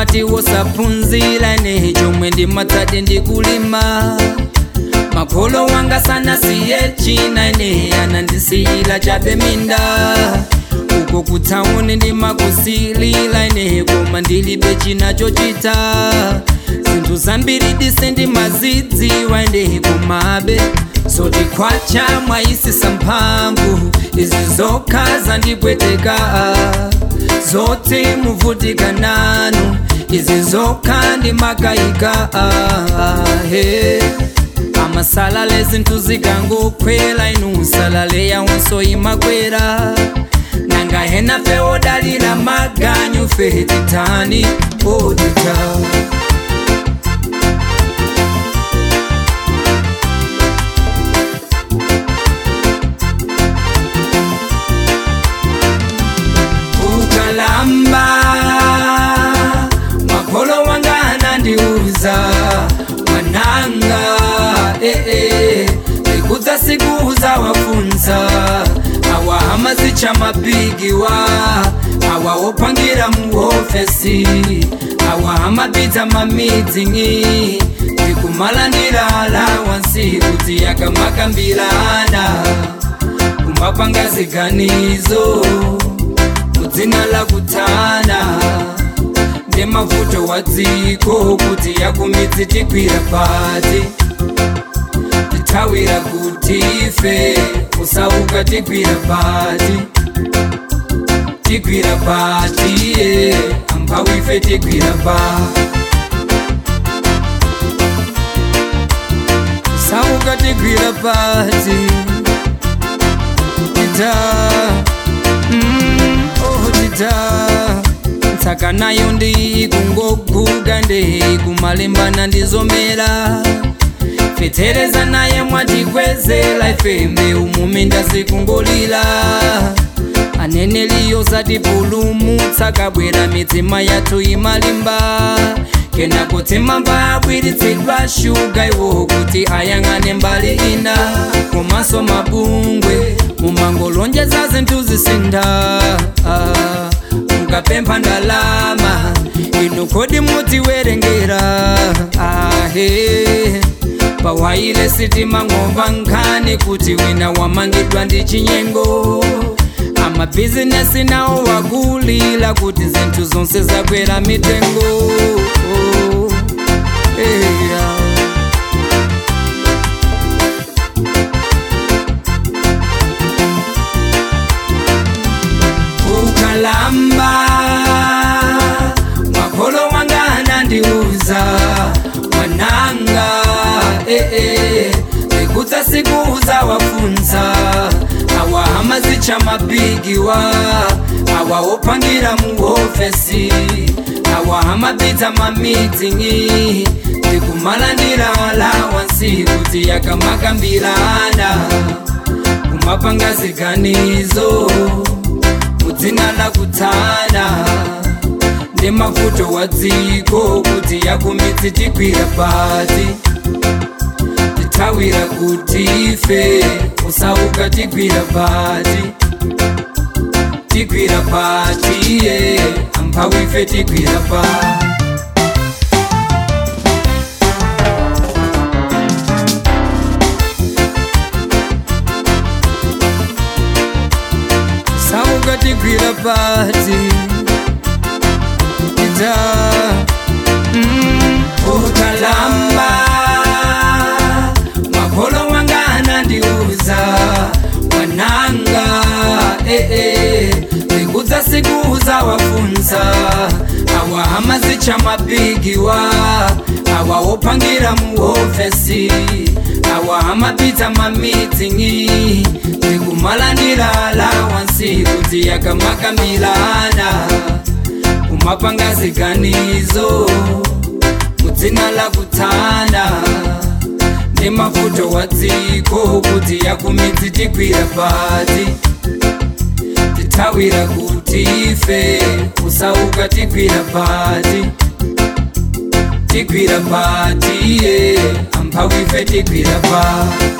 mwati wosaphunzira ine chomwe ndimatsati ndikulima makolo wanga sanasiye china ine anandisiyira chabe minda uko kutsauni ndimakusilila ine koma ndilibe china chochita zinthu zambiri dise ndimazidziwa ine komabe zoti khwacha mwayisisa mphamvu izi zokha zandipweteka zoti muvutika nanu izi zokha ndimakayika he amasalale zinthu zikangokhwela inu salale yawonso imakwera nanga hena fe odalira maganyu fe titani odita ukalamba makolo wanga anandiuza mwananga eh, eh, zikudza siku za wafunza awa hamazicha mabigiwa awa opangira muofesi awa hamapita mamidzingi ndikumalandira alawansi kuti yakamakambirana kumapanga ziganizo mudzina la kutana ndemavuto wa dziko kuti yakumidzi tigwira pati tithawira kuti ife kusauka tigwira pati tigwira pati ye amphawi ife tigwira pa kusauka tigwira pati tita mm, oh tita ntsaka nayo ndikungoguga ndikumalimbana ndizomera fetereza naye mwatikwezela ifembe umuminda zikungolira aneneliyo zatipulumutsa kabwera mitima yathu imalimba kena kuti mamba abwiritsidwa shuga iwo kuti ayang'ane mbali ina komanso mabungwe mumangolonjeza zinthu zisinda ah, mukapempha ndalama inu kodi mutiwerengera ahe pawaile sitima ng'omba nkhani kuti wina wamangidwa ndi chinyengo amabhizinesi nawo wakulila kuti zinthu zonse zakwera mitengo oh, yeah. ukalamba makolo wanga anandiuza mwananga eh, eh, zikudza siku za wafunza awa hamazicha mabigiwa awa opangira muofesi awa hamapita mamidzingi ndikumalandira alawansi kuti yakamakambirana kumapanga ziganizo mudzina la kutana ndemavuto wa dziko kuti yakumidzi tigwira pati tithawira kuti ife kusauka tigwira pati tigwira pati ye amphawi ife tigwira pati sauka tigwira pati ita mm, ukalamba makolo wanga anandiuza mwananga eh, eh, zikudza siku za wafunza awa hamazicha mabigiwa awa opangira muofesi awa hamapita mamidzingi ndikumalandira alawansi kuti yakamakambirana kumapanga ziganizo mudzina la kutana ndemavuto wa dziko kuti yakumidzi tigwira pati tithawira kuti ife kusauka tigwira pati tigwira pati ye amphawi ife tigwira pati